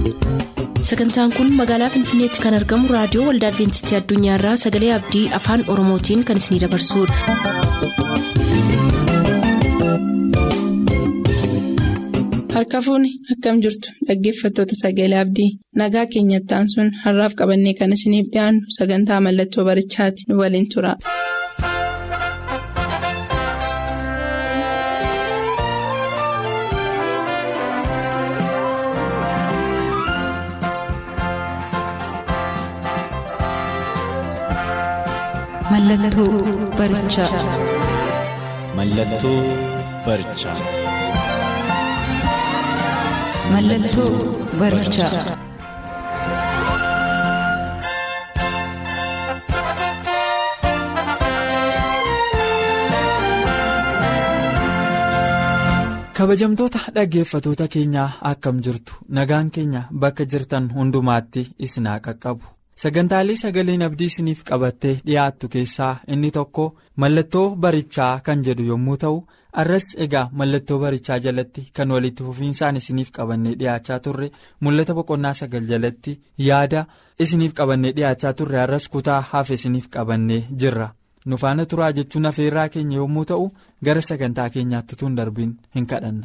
sagantaan kun magaalaa finfinneetti kan argamu raadiyoo waldaa adventistii addunyaarraa sagalee abdii afaan oromootiin kan isinidabarsudha. harka fuuni akkam jirtu dhaggeeffattoota sagalee abdii nagaa keenyattaan sun har'aaf qabannee kan isiniif dhiyaannu sagantaa mallattoo barichaati nu waliin tura. Mallattoo barichaa. Mallattoo barichaa. Mallattoo barichaa. kabajamtoota dhaggeeffatoota keenyaa akkam jirtu nagaan keenya bakka jirtan hundumaatti isinaa qaqqabu sagantaalee sagaleen abdii isiniif qabattee dhiyaattu keessaa inni tokko mallattoo barichaa kan jedhu yommuu ta'u arras egaa mallattoo barichaa jalatti kan walitti fufiinsaan isiniif qabannee dhiyaachaa turre mul'ata boqonnaa sagal jalatti yaada isiniif qabannee dhiyaachaa turre arras kutaa hafe isiniif qabannee jirra. nu faana turaa jechuun afeerraa keenya yommuu ta'u gara sagantaa keenyaatti tun darbiin hin kadhanna.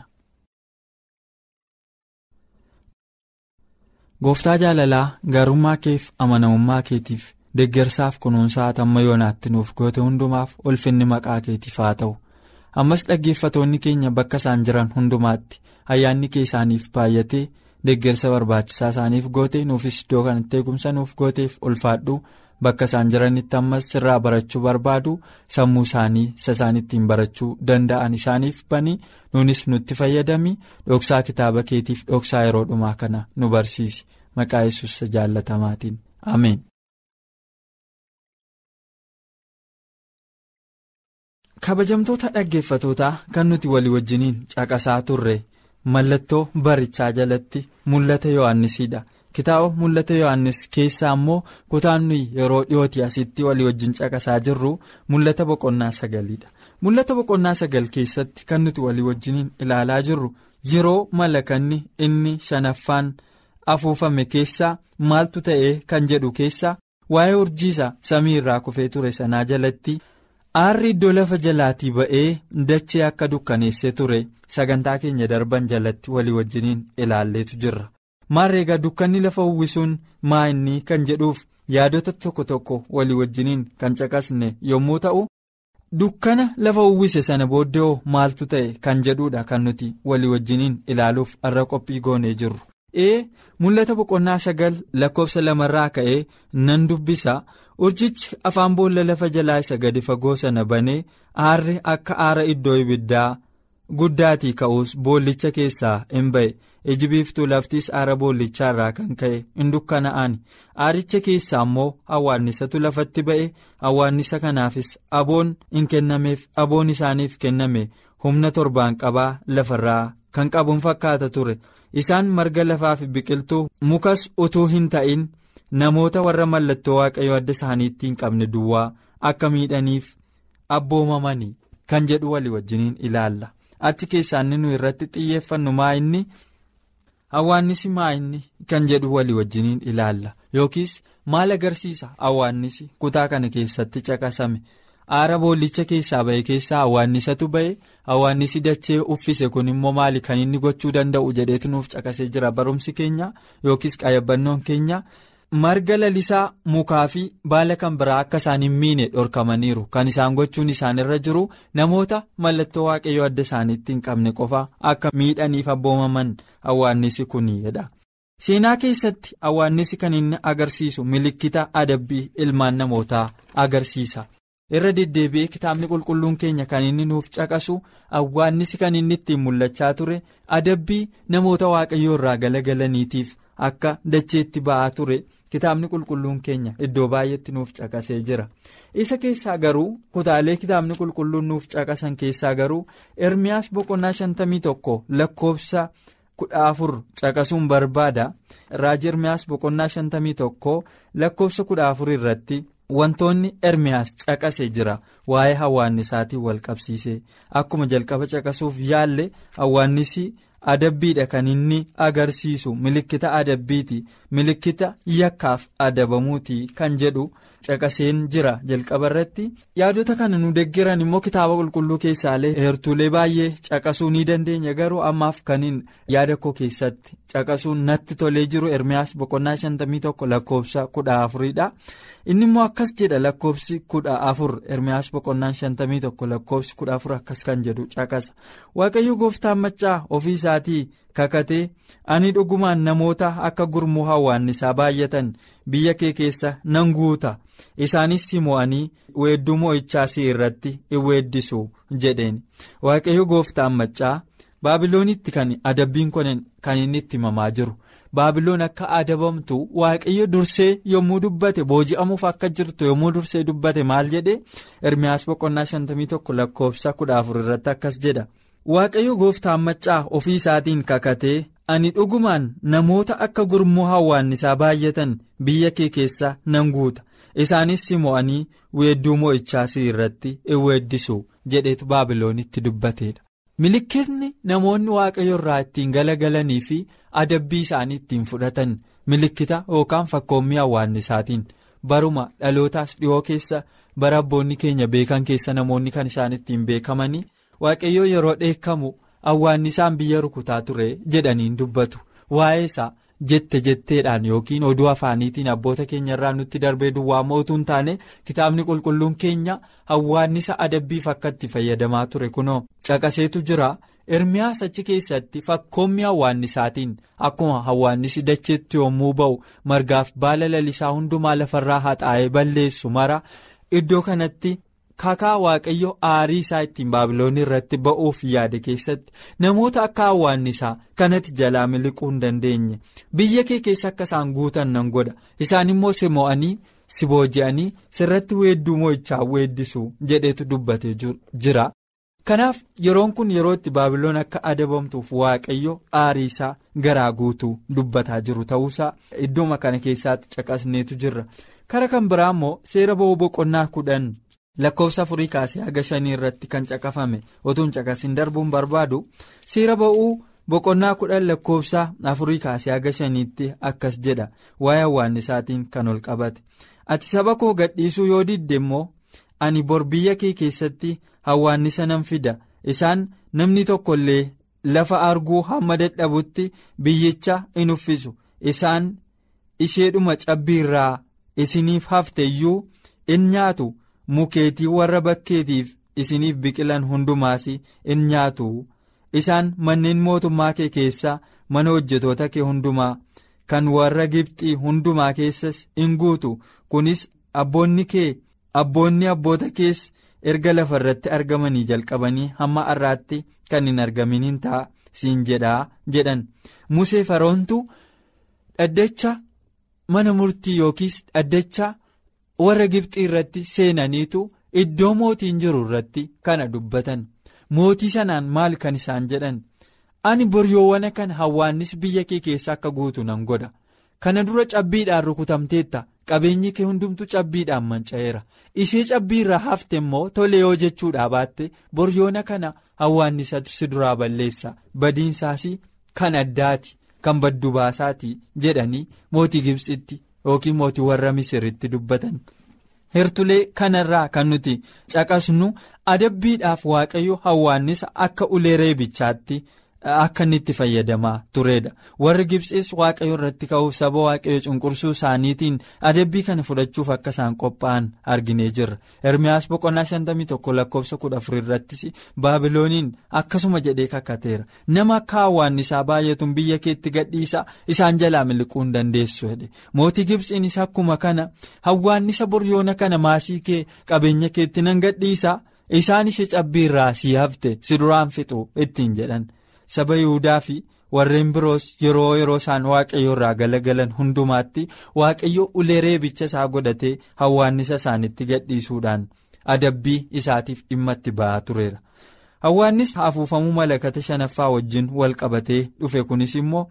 gooftaa jaalalaa gaarummaa keef amanamummaa keetiif deeggarsaaf kunuunsaa hamma yoonaatti nuuf goote hundumaaf ulfinni maqaa keetiif haa ta'u ammas dhaggeeffatoonni keenya bakka isaan jiran hundumaatti ayyaanni kee isaaniif baay'atee deeggarsa barbaachisaa isaaniif goote nuufis iddoo kanatti eegumsa nuuf gooteef ulfaadhu. bakka isaan jiranitti ammas sirraa barachuu barbaadu sammuu isaanii isa isaan ittiin barachuu danda'an isaaniif banii nuunis nutti fayyadami dhoksaa kitaaba keetiif dhoksaa yeroo dhumaa kana nu barsiisi maqaa yesus jaallatamaatiin ameen. kabajamtoota dhaggeeffatootaa kan nuti walii wajjiniin caqasaa turre mallattoo barichaa jalatti mul'ata yohannisidha. kitaaba mul'ata yohannis keessaa immoo kutaan nuyi yeroo dhiyooti asitti walii wajjin caqasaa jirru mul'ata boqonnaa sagaliidha mul'ata boqonnaa sagal keessatti kan nuti walii wajjiniin ilaalaa jirru yeroo malakanni inni shanaffaan afuufame keessaa maaltu ta'ee kan jedhu keessaa waa'ee urjiisa samii irraa kufee ture sanaa jalatti aarri iddoo lafa jalaatii ba'ee dachee akka dukkaneessee ture sagantaa keenya darban jalatti walii wajjiniin ilaalleetu jirra. maarreegaa dukkanni lafa uwwisuun maa inni kan jedhuuf yaadota tokko tokko walii wajjiniin kan caqasne yommuu ta'u dukkana lafa uwwise sana booddee maaltu ta'e kan jedhuudha kan nuti walii wajjiniin ilaaluuf irra qophii goonee jirru. ee mul'ata boqonnaa sagal lakkoofsa lamarraa ka'ee nan dubbisa urjichi afaan boolla lafa jalaa isa gadi fagoo sana banee aarri akka aara iddoo ibiddaa guddaatii ka'uus boollicha keessaa hin ba'e. iji biiftuu laftis aara boollichaa irraa kan ka'e hin dukkana'an aaricha keessaa immoo awwaannisatu lafatti ba'e awwaannisa kanaafis aboon hin kennameef aboon isaaniif kenname humna torbaan qabaa lafarraa kan qabuun fakkaata ture isaan marga lafaa fi biqiltuu mukas utuu hin ta'in namoota warra mallattoo waaqayyoo adda isaaniitti hin qabne duwwaa akka miidhaniif abboomamanii kan jedhu walii wajjiniin ilaalla achi keessaa inni nu irratti xiyyeeffannu maa inni. Awwaannisi maa inni kan jedhu walii wajjiniin ilaalla yookiis maal agarsiisa awwaannisi kutaa kana keessatti caqasame aara boollicha keessaa ba'e keessaa awwaannisatu ba'e awwaannisi dachee uffise kun immoo maali kan inni gochuu danda'u jedheetu nuuf caqasee jira barumsi keenya yookiis qayyabbannoon keenya marga lalisaa mukaa fi baala kan biraa akka isaan hin miine dhorkamaniiru kan isaan gochuun isaanirra jiru namoota mallattoo waaqayyoo adda isaaniitti hin qabne qofa akka miidhaniif abboomaman awwaannisi kuniidha. seenaa keessatti awwaannisi kan inni agarsiisu milikkita adabbii ilmaan namootaa agarsiisa irra deddeebi'ee kitaabni qulqulluun keenya kan inni nuuf caqasu awwaannisi kan inni ittiin mul'achaa ture adabbii namoota waaqayyoo irraa galagalaniitiif akka dacheetti ba'aa ture. kitaabni qulqulluun keenya iddoo baay'eetti nuuf caqasee jira isa keessaa garuu kutaalee kitaabni qulqulluun nuuf caqasan keessaa garuu ermiyaas boqonnaa shantamii tokko lakkoofsa kudha afur caqasuun barbaada raajii ermiyaas boqonnaa shantamii tokko lakkoofsa kudha afur irratti wantoonni ermiyaas caqasee jira waa'ee hawaannisaatiin wal qabsiisee akkuma jalqaba caqasuuf yaalle hawaannisi adabbiidha kan inni agarsiisu milikkita adabbiiti milikkita yakkaaf adabamuuti kan jedhu caqaseen jira jalqaba irratti yaadota kana nu deggeran immoo kitaaba qulqulluu keessaalee heertuulee baay'ee caqasuu ni dandeenya garuu ammaaf kaniin yaada koo keessatti caqasuun natti tolee jiru ermiyaas boqonnaa 51 lakkoofsa 14dha inni immoo akkas jedha lakkoofsi 14 ermiyaas boqonnaa 51 lakkoofsi 14 akkas kan jedhu caqasa waaqayyo gooftaan maccaa ofii isaatii kakatee ani dhugumaan namoota akka gurmuu hawwaannisaa baay'atan biyya kee keessa nan guuta isaanis si mo'anii weedduu mo'ichaa si irratti in weeddisu jedheen waaqayyo gooftaan maccaa baabiloonitti kan adabbiin kun kan inni itti himamaa jiru baabiloon akka adabamtu waaqayyo dursee yommuu dubbate booji'amuuf akka jirtu yommuu dursee dubbate maal jedhe ermiyaas boqonnaa 51 lakkoofsa 14 irratti akkas jedha. waaqayyo gooftaan maccaa ofii isaatiin kakatee ani dhugumaan namoota akka gurmuu hawwaannisaa baay'atan biyya kee keessa nan guuta isaanis si mo'anii weedduu mo'ichaa si irratti in weeddisu jedheetu baabiloonitti dubbateedha. milikkitni namoonni waaqayyo irraa ittiin galagalanii fi adabbii isaanii ittiin fudhatan milikkita yookaan fakkoommii hawwaannisaatiin baruma dhalootaas dhiyoo keessa bara abboonni keenya beekan keessa namoonni kan isaan ittiin beekamanii. waaqayyoo yeroo dheekkamu hawwaannisaan biyya rukutaa ture jedhaniin dubbatu waa'ee isaa jette jetteedhaan yookiin oduu afaaniitiin abboota keenya irraa nutti darbee duwwaa mootuu hin taane kitaabni qulqulluun keenya hawwaannisa adabbiif akka itti fayyadamaa ture kunoo caqaseetu jira ermiyaas achi keessatti fakkoommi hawwaannisaatiin akkuma hawwaannisi dacheetti yommuu ba'u margaaf baala lalisaa hundumaa lafarraa haxaa'ee balleessu mara iddoo kanatti. kakaa waaqayyo aarii isaa ittiin baabiloon irratti ba'uuf yaade keessatti namoota akka hawwaannisaa kanatti jalaa miliquu hin dandeenye biyya kee keessa akka isaan guutan nan godha isaan immoo si mo'anii si booji'anii sirratti weedduu mo'ichaa weeddisu jedheetu dubbatee jira. kanaaf yeroon kun yeroo itti baabiloon akka adabamtuuf waaqayyo aarii isaa garaa guutuu dubbataa jiru ta'uusaa iddooma kana keessaatti caqasneetu jirra kara kan biraa immoo seera ba'uu boqonnaa kudhan. lakkoofsa afurii kaasee haga shanii irratti kan caqafame otuun caqasin darbuun barbaadu seera ba'uu boqonnaa kudhan lakkoofsa afurii kaasee haga shaniitti akkas jedha waa'ee hawwaannisaatiin kan ol qabate ati saba koo gadhiisuu yoo didde immoo ani bor biyya kee keessatti hawwaannisa nan fida isaan namni tokko illee lafa arguu hamma dadhabutti biyyicha in uffisu isaan isheedhuma cabbiirraa isiniif hafte iyyuu in nyaatu. mukeetii warra bakkeetiif isiniif biqilan hundumaas in nyaatu isaan manneen mootummaa kee keessaa mana hojjetoota kee hundumaa kan warra gibxii hundumaa keessas in guutu kunis abboonni kee abboonni abboota kees erga lafa irratti argamanii jalqabanii hamma har'aatti kan hin argaminiin ta'a siin jedhaa jedhan musee faroontu dhaddacha mana murtii yookiis dhaddacha. warra gibxii irratti seenaniitu iddoo mootiin jiru irratti kana dubbatan mootii sanaan maal kan isaan jedhan ani boryoowwan kana hawwaannis biyya kee keessa akka guutu nan godha kana dura cabbiidhaan rukutamteetta qabeenyi kee hundumtu cabbiidhaan manca'eera ishee cabbiirraa hafte immoo tole yoo jechuudha baatte boryoona kana hawwaannisatu si duraa balleessa badiinsaas kan addaati kan baddu baasaati jedhanii mootii gibxitti. yookiin mootii warra misiritti dubbatan hertulee kanarraa kan nuti caqasnu adabbiidhaaf waaqayyo hawwaannisa akka ulee reebichaatti akka inni itti fayyadamaa turedha warri gibsiis waaqayyo irratti ka'uuf saba waaqayyo cunqursuu isaaniitiin adabbii kana fudhachuuf akka isaan qophaa'an arginee jirra ermiyaas boqonnaa 51 lakkoofsa 14 irrattis baabilooniin akkasuma jedhee kakateera nama akka hawwaannisaa baay'atuun biyya keetti gadhiisa isaan jalaa miliquu hin dandeessu jedhe mootii gibsiinis akkuma kana hawwaannisa boryoona kana maasii kee qabeenya keetti nan gadhiisa isaan ishee cabbiirraa sii hafte si duraan fixu ittiin jedhan. saba yihudaa fi warreen biroos yeroo yeroo isaan waaqayyo irraa galagalan hundumaatti waaqayyo ulee reebicha isaa godhatee hawwaannisa isaanitti gadhiisuudhaan adabbii isaatiif dhimma itti ba'aa tureera. hawwaannis afuufamuu malakata shanaffaa wajjin wal qabatee dhufe kunis immoo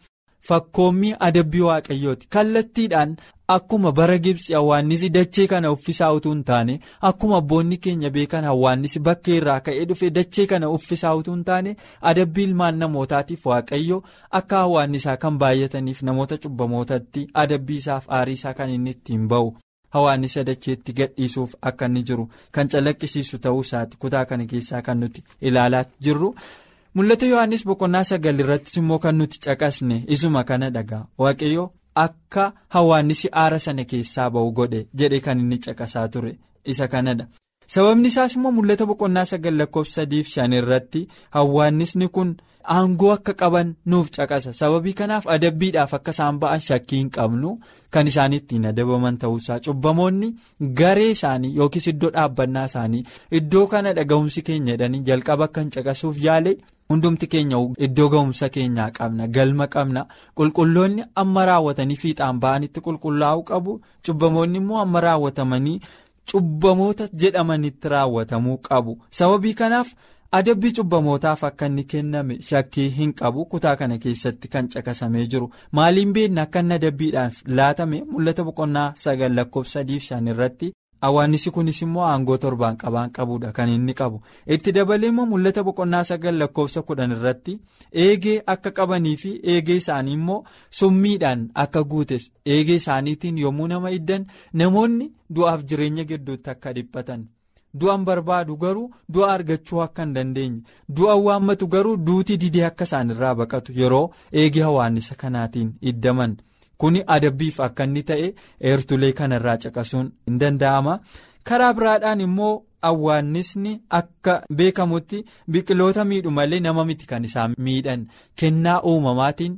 fakkoommii adabbii waaqayyooti kallattiidhaan akkuma bara gibsi hawwaannisi dachee kana uffisaa utuu hin taane akkuma abboonni keenya beekan hawwaannisi bakkee irraa ka'ee dhufe dachee kana uffisaa utuu hin taane adabbii ilmaan namootaatiif waaqayyo akka hawwaannisaa kan baay'ataniif namoota cubbamootatti adabbii isaaf aarii isaa kan inni ittiin ba'u. hawaannisa dacheetti gadhiisuuf akka inni jiru kan calaqqisiisu ta'uu isaati kutaa kana keessaa kan nuti ilaalaa jirru mul'ata yohannis boqonnaa sagal irrattis immoo kan nuti caqasne isuma kana dhagaa waaqayyo akka hawaannisi aara sana keessaa ba'u godhe jedhe kan inni caqasaa ture isa kanadha sababni isaas immoo mul'ata boqonnaa sagal lakkoofsa sadiif shan irratti hawaannisni kun. aangoo akka qaban nuuf caqasa sababii kanaaf adabbiidhaaf akka isaan ba'an shakkii hin qabnu kan isaan ittiin adabaman ta'uusaa cubbamoonni garee isaanii yookiis iddoo dhaabbannaa isaanii iddoo kana dhaga'umsi keenya jedhanii jalqaba akka hin caqasuuf yaale hundumti keenya iddoo ga'umsa keenyaa qabna galma qabna qulqulloonni amma raawwatanii fiixaan ba'anitti qulqullaa'uu qabu cubbamoonni immoo amma raawwatamanii cubbamoota jedhamanitti raawwatamuu qabu sababii kanaaf. adabbii cubbamootaaf akka inni kenname shakkii hin qabu kutaa kana keessatti kan caqasamee jiru maaliin beekna akka inni adabbiidhaaf laatame mul'ata boqonnaa sagal lakkoofsa sadiif shan irratti hawaannisi kunis immoo aangoo torbaan qabaan qabuudha kan inni qabu itti dabalee immoo mul'ata boqonnaa sagal lakkoofsa kudhan irratti eegee akka qabanii fi eegee isaanii immoo summiidhaan akka guutes eegee isaaniitiin yommuu nama iddan namoonni du'aaf jireenya gidduutti akka dhiphatan. du'an barbaadu garuu du'a argachuu akka hin dandeenye du'a waammatu garuu duuti didee akka isaan irraa baqatu yeroo eegee hawaannisa kanaatiin iddaman kuni adabbiif akka inni ta'e eertulee kanarraa caqasuun hin danda'ama karaa biraadhaan immoo hawaannisni akka beekamutti biqiloota miidhu malee nama miti kan isaan miidhan kennaa uumamaatiin.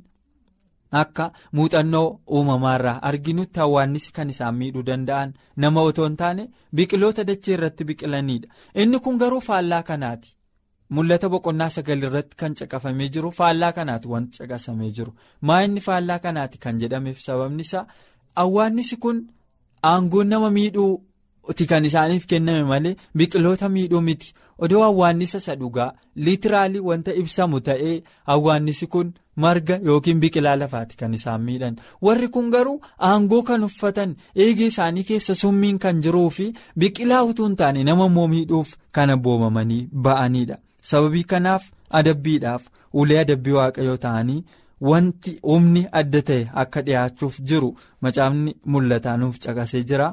akka muuxannoo uumamaarraa arginutti hawaannisi kan isaan miidhuu danda'an nama otoo hin taane biqiloota dachee irratti biqilanidha inni kun garuu faallaa kanaati mul'ata boqonnaa sagal irratti kan caqafamee jiru faallaa kanaati wanti caqasamee jiru maa inni faallaa kanaati kan jedhameef sababni isaa hawaannisi kun aangoon nama miidhuuti kan isaaniif kenname malee biqiloota miidhuu miti odoo hawaannisa isa dhugaa liitiraalii wanta ibsamu ta'ee hawaannisi kun. marga yookiin biqilaa lafaati kan isaan miidhan warri kun garuu aangoo kan uffatan eegee isaanii keessa summiin kan jiruu fi biqilaa utuu hin taane nama immoo miidhuuf kan abboomamanii ba'anidha sababii kanaaf adabbiidhaaf ulee adabbii waaqayyoo ta'anii wanti humni adda ta'e akka dhiyaachuuf jiru macaafni mul'ataa nuuf caqasee jira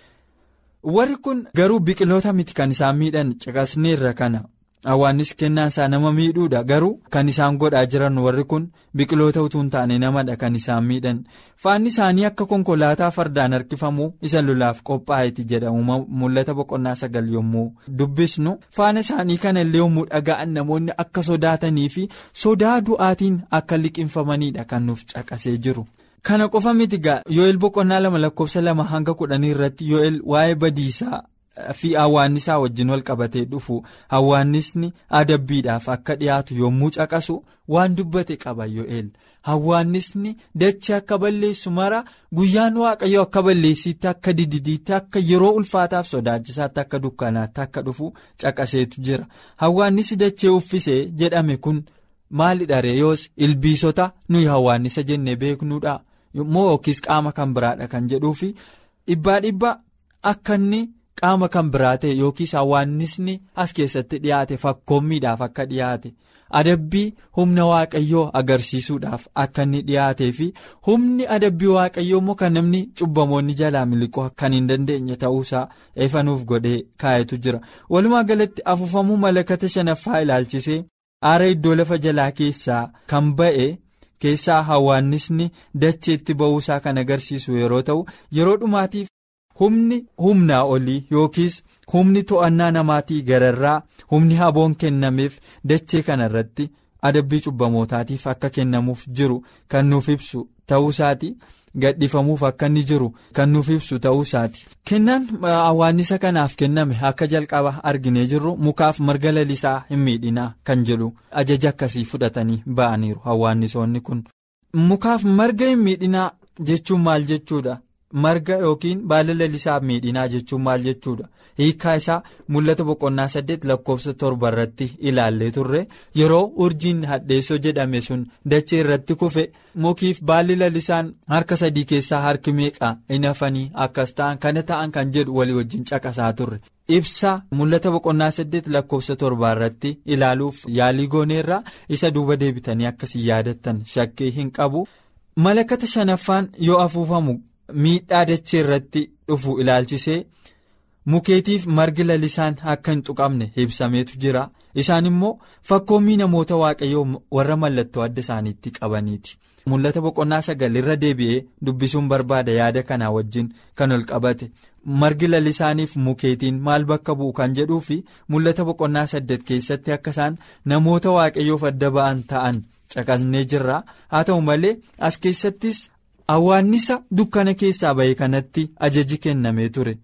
warri kun garuu biqiloota miti kan isaan miidhan caqasneerra kana. hawaannis kennaan isaa nama miidhuudha garuu kan isaan godhaa jiran warri kun biqiloota utuu hin taane namadha kan isaan miidhan faanni isaanii akka konkolaataa fardaan harkifamuu isa lolaaf qophaa'eeti jedhamu mul'ata boqonnaa sagal yommuu dubbisnu faana isaanii kana illee yommuu dhaga'an namoonni akka sodaatanii fi sodaa du'aatiin akka liqinfamanidha kan nuuf caqasee jiru. kana qofa miti gaa yoo'el boqonnaa lama lakkoofsa lama hanga kudhanii irratti yoo'el waa'ee badiisaa. fi hawaannisaa wajjin wal qabatee dhufu hawaannisni adabbiidhaaf akka dhiyaatu yommuu caqasu waan dubbate qaba yoo'el hawaannisni dachee akka balleessu mara guyyaan waaqayyo akka balleessiitti akka dididiitti akka yeroo ulfaataaf sodaachisaatti akka dukkanaatti akka dhufu caqaseetu jira hawaannisi dachee uffisee jedhame kun maalidha ree yoos ilbiisota nuyi hawaannisa jennee beeknuudha moo yookiis qaama kan biraadha kan jedhuufi dhibbaa dhibbaa akka inni. qaama kan biraa ta'e yookiis hawaannisni as keessatti dhiyaate fakkoommiidhaaf akka dhiyaate adabbii humna waaqayyoo agarsiisuudhaaf akka inni dhiyaatee fi humni adabbii waaqayyoo immoo kan namni cubbamoonni jalaa miliquu kan hin dandeenye ta'uusaa eefanuuf godhee kaa'etu jira walumaa galatti afuufamuu malakata shanaffaa ilaalchisee aara iddoo lafa jalaa keessaa kan ba'e. keessaa hawaannisni dacheetti ba'uusaa kan agarsiisu yeroo ta'u yeroo dhumaatiif. humni humnaa olii yookiis humni to'annaa namaatii gararraa humni haboon kennameef dachee kana irratti adabbii cubbamootaatiif akka kennamuuf jiru kan nuuf ibsu ta'uusaati gadhiifamuuf akka inni jiru kan nuuf ibsu ta'uusaati. kennaan hawaannisa kanaaf kenname akka jalqaba arginee jirru mukaaf marga lalisaa hin miidhinaa kan jedhu ajaja akkasii fudhatanii ba'aniiru hawaannisoonni kun mukaaf marga hin miidhinaa jechuun maal jechuudha. marga yookiin baala lalisaaf miidhinaa jechuun maal jechuudha hiikaa isaa mul'ata boqonnaa saddeet lakkoofsa torba irratti ilaallee turre yeroo urjiin hadheessoo jedhame sun dachee irratti kufe mukiif baalli lalisaan harka sadii keessaa harki meeqa hin hafanii akkas ta'an kana ta'an kan jedhu walii wajjin caqasaa turre. ibsa mul'ata boqonnaa saddeet lakkoofsa torbaa irratti ilaaluuf yaalii gooneerraa isa duuba deebitanii akkasii yaadattan shakkii hin qabu malakata shanaffaan yoo afuufamu miidhaa dachee irratti dhufu ilaalchisee mukeetiif margi lalisaan akka hin tuqamne ibsameetu jira isaan immoo fakkoommii namoota waaqayyoo warra mallattoo adda isaaniitti qabaniiti. mul'ata boqonnaa sagal irra deebi'ee dubbisuun barbaada yaada kanaa wajjin kan ol qabate margi lalisaaniif mukeetiin maal bakka bu'u kan jedhuu fi mul'ata boqonnaa saddeet keessatti akka isaan namoota waaqayyoof adda ba'an ta'an caqasnee jirra haa ta'u malee as keessattis awwaannisa dukkana keessaa ba'e kanatti ajaji kennamee ture.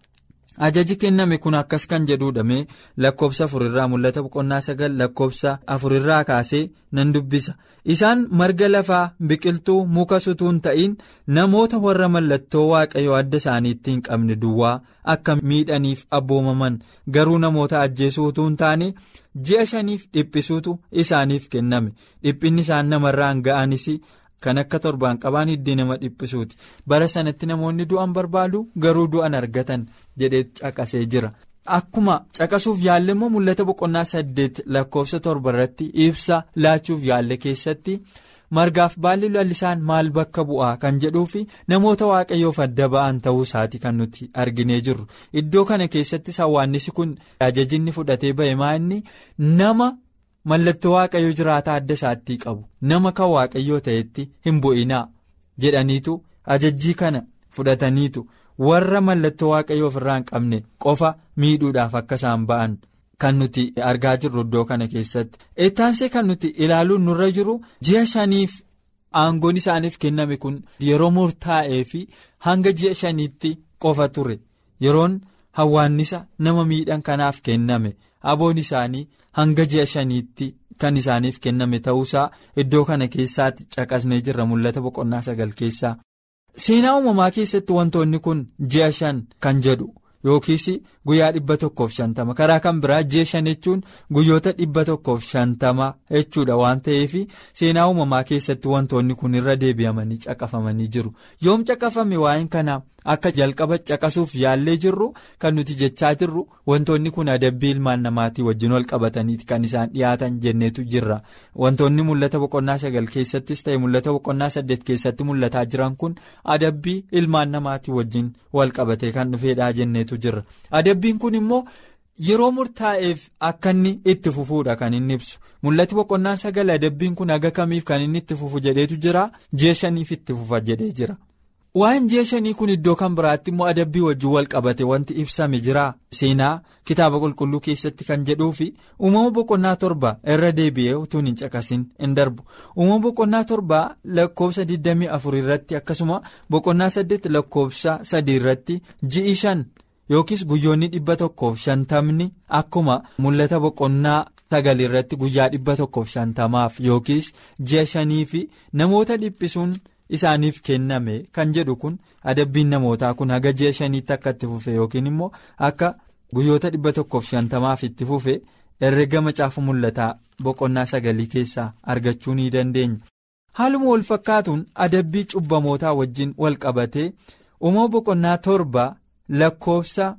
ajaji kenname kun akkas kan jedhuudhame lakkoofsa afurirraa mul'ata boqonnaa sagal lakkoofsa afurirraa kaasee nan dubbisa isaan marga lafaa biqiltuu muka sutuun ta'in namoota warra mallattoo waaqayyoo adda isaaniitti hin qabne duwwaa akka miidhaniif abboomaman garuu namoota ajjeesuu utuu hin taane ji'a shaniif dhiphisuutu isaaniif kenname dhiphinni isaan namarraan ga'anis. kan akka torbaan qabaan hiddii nama dhiphisuuti bara sanatti namoonni du'an barbaadu garuu du'an argatan jedhee caqasee jira akkuma caqasuuf yaalle immoo mul'ata boqonnaa saddeet lakkoofsa torba irratti ibsa laachuuf yaalle keessatti margaaf baalli lalisaan maal bakka bu'aa kan jedhuu fi namoota waaqayyoof adda ba'an ta'uu isaati kan nuti arginee jirru iddoo kana keessatti hawwaannisi kun ajajinni fudhatee ba'e maa inni nama. mallattoo waaqayyoo jiraataa adda isaatti qabu nama kan waaqayyoo ta'etti hin bu'inaa jedhaniitu ajajjii kana fudhataniitu warra mallattoo waaqayyoo ofirraa hin qabne qofa miidhuudhaaf akka isaan ba'an kan nuti argaa jirru iddoo kana keessatti eettaansee kan nuti ilaaluun nurra jiru ji'a shaniif aangoon isaaniif kenname kun yeroo murtaa'ee fi hanga ji'a shaniitti qofa ture yeroon hawwaannisa nama miidhan kanaaf kenname aboon isaanii. hanga ji'a shaniitti kan isaaniif kenname ta'uusaa iddoo kana keessaatti caqasnee jirra mul'ata boqonnaa sagal keessaa seenaa uumamaa keessatti wantoonni kun ji'a shan kan jedhu yookiis guyyaa dhibba tokkoof shantama karaa kan biraa ji'a shan jechuun guyyoota dhibba tokkoof shantama jechuudha waan ta'eef seenaa uumamaa keessatti wantoonni kun irra deebi'amanii caqafamanii jiru yoom caqafame waa'een kanaa. akka jalqaba caqasuuf yaallee jirru kan nuti jechaa jirru wantoonni kun adabbii ilmaan namaatii wajjin wal qabataniiti kan isaan dhiyaatan jenneetu jirra wantoonni mul'ata boqonnaa sagal keessattis ta'e mul'ata boqonnaa saddeet keessatti mul'ataa jiran kun adabbii ilmaan namaatii wajjin wal qabatee kan dhufeedhaa jenneetu jirra adabbiin kun immoo. yeroo murtaa'eef akka inni itti fufuudha kan inni ibsu mul'ati boqonnaan sagal adabbiin kun haga kamiif kan inni itti fufu jedheetu jira ji'a shaniif itti fufa jedhee jira. waan ji'a shanii kun iddoo kan biraatti immoo adabbii wajjin wal qabate wanti ibsame jira seenaa kitaaba qulqulluu keessatti kan jedhuu fi uumama boqonnaa torba irra deebi'ee utuu hin caqasin hin darbu uumama boqonnaa torba lakkoofsa 24 irratti akkasuma boqonnaa 8 lakkoofsa 3 irratti ji'i shan yookiis guyyoonni dhibba tokkoof shantamni akkuma mul'ata boqonnaa sagal irratti guyyaa dhibba tokkoof shantamaaf yookiis ji'a shanii fi namoota dhiphisuun. isaaniif kenname kan jedhu kun adabbiin namootaa kun haga ji'a shaniitti akka itti fufe yookiin immoo akka guyyoota dhibba tokkoof shantamaaf itti fufe herrega macaafa mul'ataa boqonnaa sagalii keessaa argachuu ni dandeenya. haaluma wal fakkaatuun adabbii cubbamootaa wajjin wal qabatee uumama boqonnaa torba lakkoofsa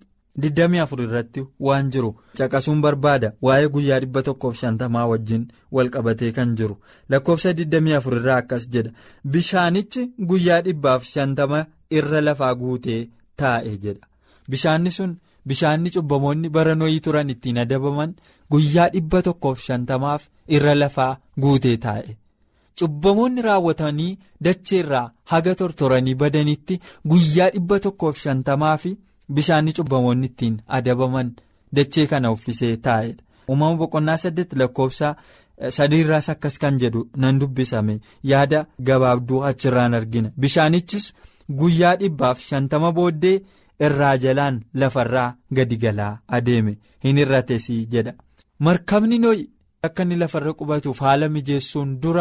24 irratti waan jiru caqasuun barbaada waa'ee guyyaa dhibba tokkoof shantamaa wajjin wal qabatee kan jiru lakkoofsa 24 irraa akkas jedha bishaanichi guyyaa dhibbaaf shantama irra lafaa guutee taa'e jedha bishaanni sun bishaanni cubbamoonni bara noyii turan ittiin adabaman guyyaa dhibba tokkoof shantamaaf irra lafaa guutee taa'e. cubbamoonni raawwatanii dacheerraa haga tortoranii badanitti guyyaa dhibba tokkoof shantamaa fi bishaanni cubbamoonni ittiin adabaman dachee kana uffisee taa'edha. uumama boqonnaa saddeet lakkoofsa sadiirraas akkas kan jedhu nan dubbisame yaada gabaabduu achirraan argina bishaanichis guyyaa dhibbaaf shantama booddee irraa jalaan lafarraa gadi galaa adeeme hin irratesii jedha markabni no'i akka inni lafarra qubatuuf haala mijeessuun dura.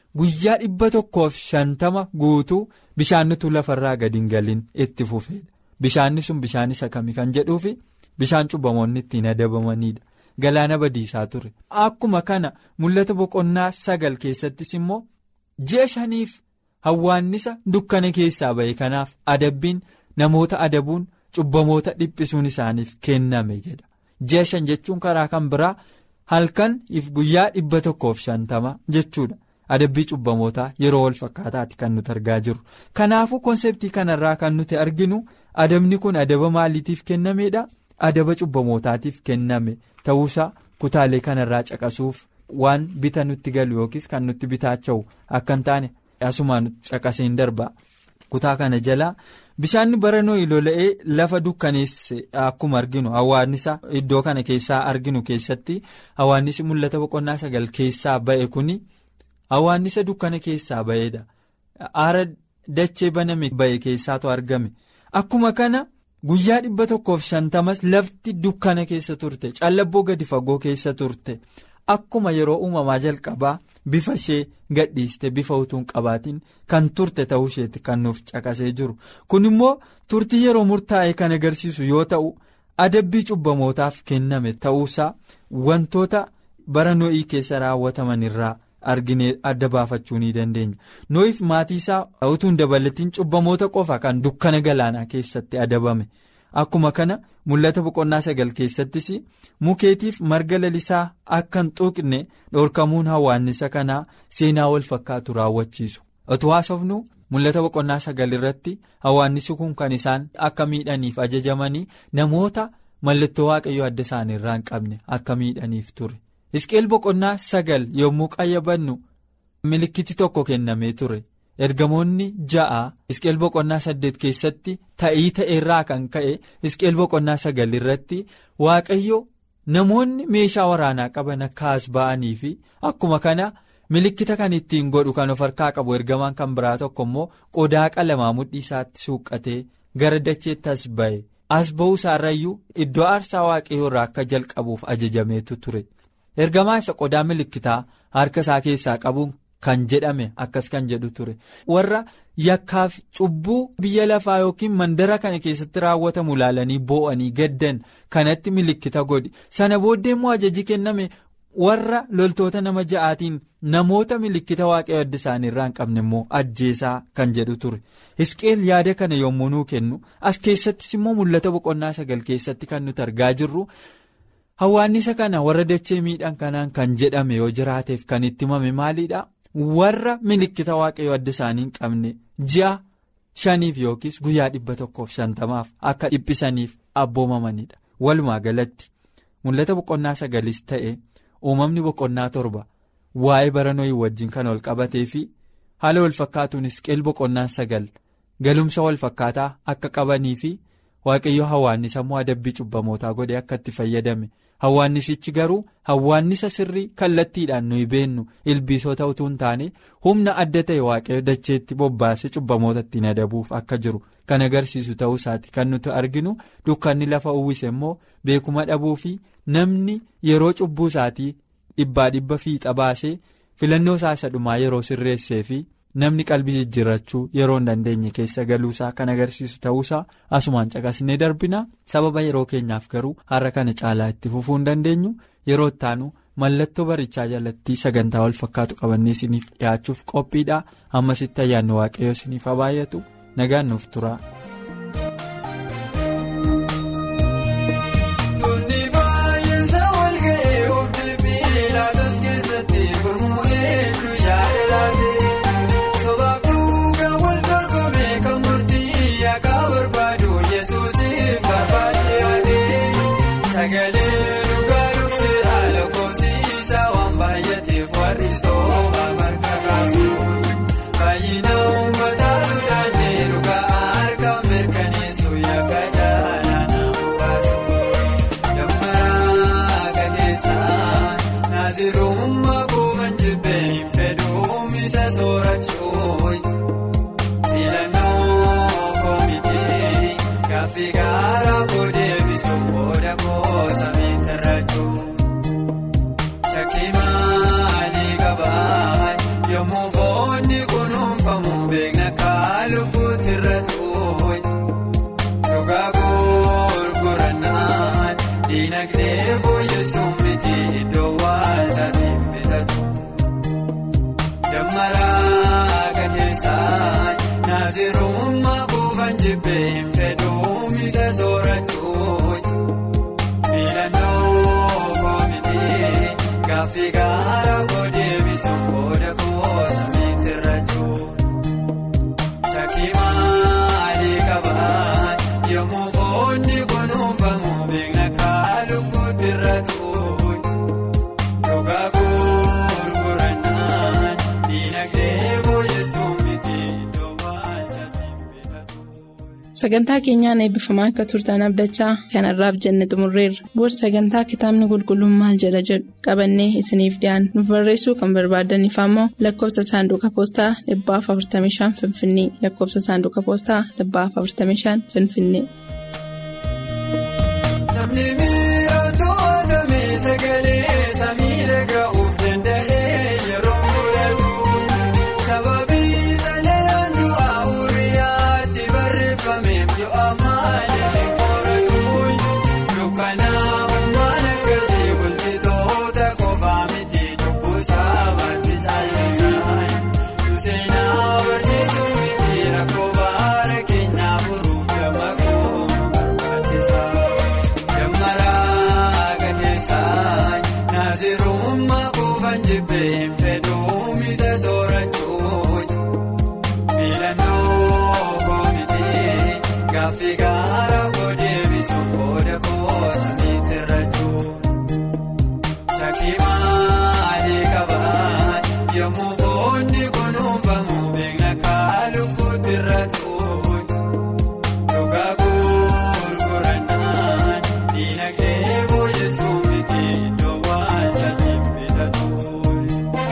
guyyaa dhibba tokkoof shantama guutuu bishaannitu lafarraa gadi hin galin itti fufeedha. Bishaanni sun bishaan isa kami kan jedhuufi bishaan cubbamoonni ittiin adabamanidha. Galaana badiisaa ture. Akkuma kana mul'ata boqonnaa sagal keessattis immoo ji'a shaniif hawwaannisa dukkana keessaa ba'e kanaaf adabbiin namoota adabuun cubbamoota dhiphisuun isaaniif kenname jedha. Ji'a shan jechuun karaa kan biraa halkan if guyyaa dhibba tokkoof shantama jechuudha. Adabbii cubbamootaa yeroo wal fakkaataati kan nuti argaa jirru. Kanaafuu konseptii kanarraa kan nuti arginu adabni kun adaba maaliitiif kennameedha? Adaba cubbamootaatiif kenname ta'uusaa kutaalee kanarraa caqasuuf waan bita nutti galu yookiis kan nutti bitaacha'u akka hin taane asumaan caqaseen darba. Kutaa kana jalaa bishaanni bara nooyi lola'ee lafa dukkaneesse akkuma arginu hawaannisa iddoo kana keessaa arginu keessatti hawaannisi mul'ata boqonnaa sagal keessaa ba'e kuni. Hawaannisa dukkana keessaa ba'eedha. Aara dachee baname ba'e keessaatu argame. Akkuma kana guyyaa dhibba tokkoof shantamas lafti dukkana keessa turte. Callabboo gadi fagoo keessa turte. Akkuma yeroo uumamaa jalqabaa bifa ishee gadhiiste bifa utuun qabaatiin kan turte ta'uu isheeti kan nuuf caqasee jiru. Kun immoo turtii yeroo murtaa'e kan agarsiisu yoo ta'u adabbii cubbamootaaf kenname ta'uusaa wantoota bara noo'ii keessa raawwataman irraa. arginee adda baafachuu ni dandeenya noo'if maatii isaa utuun dabalatiin cubbamoota qofa kan dukkana galaanaa keessatti adabame akkuma kana mul'ata boqonnaa sagal keessattis mukeetiif marga lalisaa akka hin tuqne dhorkamuun hawaannisa kanaa seenaa wal fakkaatu raawwachiisu otoo haasofnu mul'ata boqonnaa sagal irratti hawaannisi kun kan isaan akka miidhaniif ajajamanii namoota mallattoo waaqayyoo adda isaanii irraa hin qabne akka miidhaniif ture. Hisqeel boqonnaa sagal yommuu qayyabannu milikkiti tokko kennamee ture ergamoonni ja'a Hisqeel boqonnaa saddeet keessatti ta'ii ta'eerraa kan ka'e Hisqeel boqonnaa sagal irratti waaqayyo namoonni meeshaa waraanaa qaban akka as ba'anii fi akkuma kana milikkita kan ittiin godhu kan of harkaa qabu ergamaan kan biraa tokko immoo qodaa qalamaa mudhii isaatti suuqqatee gara dacheetti as ba'e as ba'uu isaarrayyuu iddoo aarsaa waaqayyoo irraa akka jalqabuuf ajajameetu ture. ergamaa isa qodaa milikkitaa harka isaa keessaa qabuun kan jedhame akkas kan jedhu ture warra yakkaaf cubbuu biyya lafaa yookiin mandara kana keessatti raawwatamu ilaalanii boo'anii gaddan kanatti milikkita godhi sana booddee immoo ajaji kenname warra loltoota nama ja'aatiin namoota milikkita waaqayyo adda isaanii irraa hin qabne immoo ajjeesaa kan jedhu ture hisqeel yaada kana yommuu nuu kennu as keessattis immoo mul'ata boqonnaa sagal keessatti kan nuti argaa jirru. Hawaannisa kana warra dachee miidhan kanaan kan jedhame yoo jiraateef kan itti himame maalidha warra milikkita waaqayyo adda isaanii hin qabne ji'a shaniif yookiis guyyaa dhibba tokkoof shantamaaf akka dhiphisaniif abboomamanidha walumaa galatti mul'ata boqonnaa sagalis ta'e uumamni boqonnaa torba waa'ee bara nooyi wajjin kan wal qabatee fi haala wal fakkaatuun hisqeel boqonnaa sagal galumsa wal fakkaataa akka qabanii fi waaqayyo hawaannisa immoo adabbii cubbamootaa godhe akka itti fayyadame. Hawaannisichi garuu hawaannisa sirrii kallattiidhaan nuyi beennu ilbiisota utuu hin taane humna adda ta'e waaqayyo dacheetti bobbaasee cubbamoota ittiin adabuuf akka jiru kan agarsiisu ta'uu isaati kan nuti arginu dukkanni lafa uwwise immoo beekuma dhabuu fi namni yeroo cubbuu isaatii dhibbaa dhibba fiixa baasee filannoo isaa isa dhumaa yeroo sirreessee fi namni qalbii jijjiirrachuu yeroo hin dandeenye keessa galuusaa kan agarsiisu ta'uusaa asumaan caqasnee darbina sababa yeroo keenyaaf garuu har'a kana caalaa itti fufuu hin dandeenyu yeroo ittaanu mallattoo barichaa jalatti sagantaa wal fakkaatu qabannee isiniif dhiyaachuuf qophiidha ammasitti ayyaanni waaqayyoo isiniif habaayatu nagaan nuuf tura. Yommuu bitatuun dhugaa gurgurannaan diinagdee fooyyessuun miti iddoo waaltaatiin bitatu dammaraa gateessaan naazirummaa buufan jibbeen fedhuu misa soorachuun miilannoo koomitii gaaffii gaara kodeebisuun booda koosa miitirrachuun shakkii maalii qabaan yommuu foonni kunuunfamu beekna kaalufuutti irratuun dhugaa gurgurannaan diinagdee fooyyessuun miti iddoo waaltaatiin bitatu. Sagantaa keenyaan eebbifamaa akka turtan abdachaa kanarraaf jenne xumurreerra. Booda sagantaa kitaabni qulqulluun maal jedha jedhu qabannee isiniif dhiyaanna. Nuuf barreessuu kan barbaadaniif ammoo lakkoofsa saanduqa poostaa dhibbaaf 45 Finfinnee lakkoofsa saanduqa poostaa dhibbaaf 45 Finfinnee. Namni miira to'atame sagalee samii dhaga'uuf danda'ee yeroo mul'atu sababii xalayaan du'aa uriyaatti barreeffameef yoo ammaaleef hin qoratu dukkanaa akkasii bulchitoota qofaa miti cubbuu sabaatti caalchisaan seenaa barsiisuun miti rakkoo baara keenyaa furuuf gama kooma barbaachisa. Dammaraa gateessaan naazirummaa buufan jibbeen fedhuu misa soorachuun miilannoo koomitii gaaffii gaara kodeebisuun booda koosa miitirrachuun shakkii maalii qabaan yommuu foonni kunuunfamu beekna kaalufuutti irratuun. Dhugaa gurgurannaan diinagdee fooyyessuun miti iddoo waaltaatiin bitatuun.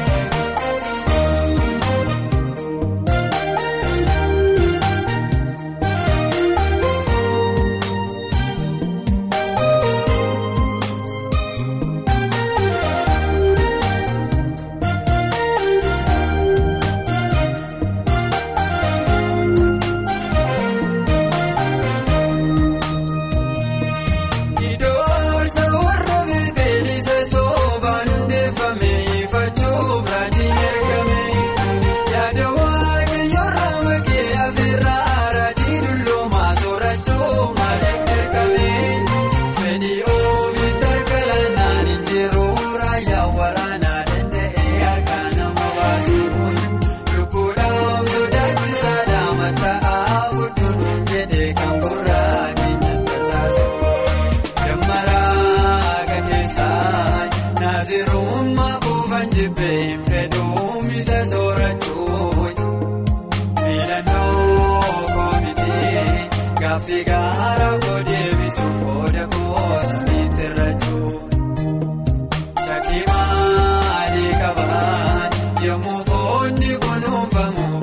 Idoorsa warra beetelisa soobaan hundeeffame ifachuuf raajiin ergame yaada waaqayyoorra makee afeerraa raajii dulloomaa soorachuu maaliif dirqame fedhii ofii tarkalanaan injiruu raayyaa waraanaa danda'ee harka nama baasuun lubbuudhaaf sodaachisaadha matta'aa gudduun jedhee kan gurraa keenya tasaasuun. Dammaraa gateessaan naazirummaa buufan jibbeen fedhuu misa soorachuun miilannoo koomitii gaaffii gaara kodeebisuun booda koosa miitirrachuun shakkii maalii qabaan yommuu foonni kunuunfamu